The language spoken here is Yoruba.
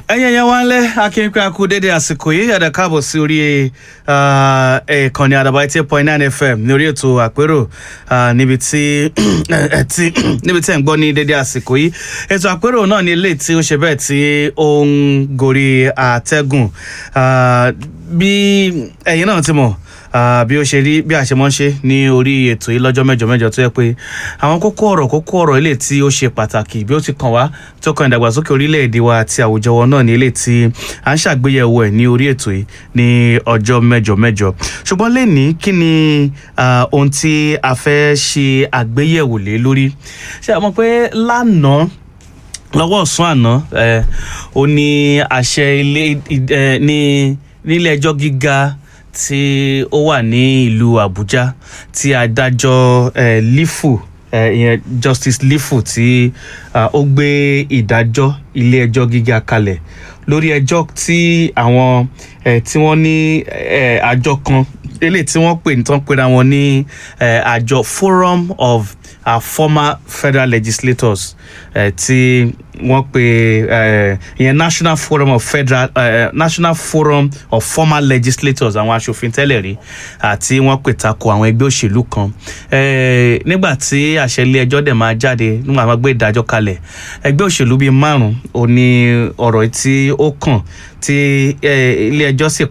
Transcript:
ẹ̀yin ẹ̀yàn wa ń lẹ́ akínkú akú dédé àsìkò yìí ẹ̀dá káàbọ̀ sí orí ìkànnì àdàbà eighty point nine fm ní orí ètò àpérò ah, níbi tí tí níbi tí ẹ̀ ń gbọ́ ní dédé àsìkò yìí ètò àpérò náà ní ilé tí ó ṣe bẹ́ẹ̀ tí ó ń gorí àtẹ́gùn Ah, bí ẹ̀yin náà ti mọ̀ ah, bí ó ṣe rí bí a ṣe mọ́ ń ṣe ní orí ètò yìí lọ́jọ́ mẹ́jọ mẹ́jọ tó yẹ pé àwọn kókó ọ̀rọ̀ kókó ọ̀rọ̀ ilé tí ó ṣe pàtàkì bí ó ti kàn wá tó kan ìdàgbàsókè orílẹ̀-èdè wa àti àwùjọ wọn náà ní ilé tí à ń ṣàgbéyẹ̀wò ẹ̀ ní orí ètò yìí ní ọjọ́ mẹ́jọ mẹ́jọ ṣùgbọ́n lẹ́ni kí ni ah, ohun tí a fẹ́ ṣe àgbéyẹ̀wò lé lórí ṣé a mọ̀ pé lánàá lọ́wọ́ ọ̀sán àná ẹ̀ ó ní àṣẹ ilé ẹ̀ ní nílé ẹjọ́ gíga tí ó wà ní ìlú Àbújá tí adájọ́ ẹ̀ lífù ẹ̀ ìyẹn Justice lífù tí ah, ó gbé ìdájọ́ ilé ẹjọ́ gíga kalẹ̀ lórí ẹjọ́ tí àwọn ẹ̀ tí wọ́n ní ẹ̀ àjọ kan eléyìí tí wọ́n pè ní tán pera wọn ní ẹ̀ àjọ Forum of our former federal legislators eh, tí wọ́n pe eh, ìyẹn National Forum of Federal eh, National Forum of Former Legislators àwọn aṣòfin tẹ́lẹ̀ rí àti wọ́n pè tako àwọn ẹgbẹ́ òṣèlú kan eh, nígbà tí àṣẹ ilé ẹjọ́ dẹ̀ máa jáde nígbà máa gbé ìdájọ́ kalẹ̀ ẹgbẹ́ òṣèlú bíi márùn-ún ò ní ọ̀rọ̀ tí ó kàn tí eh, ilé ẹjọ́ sì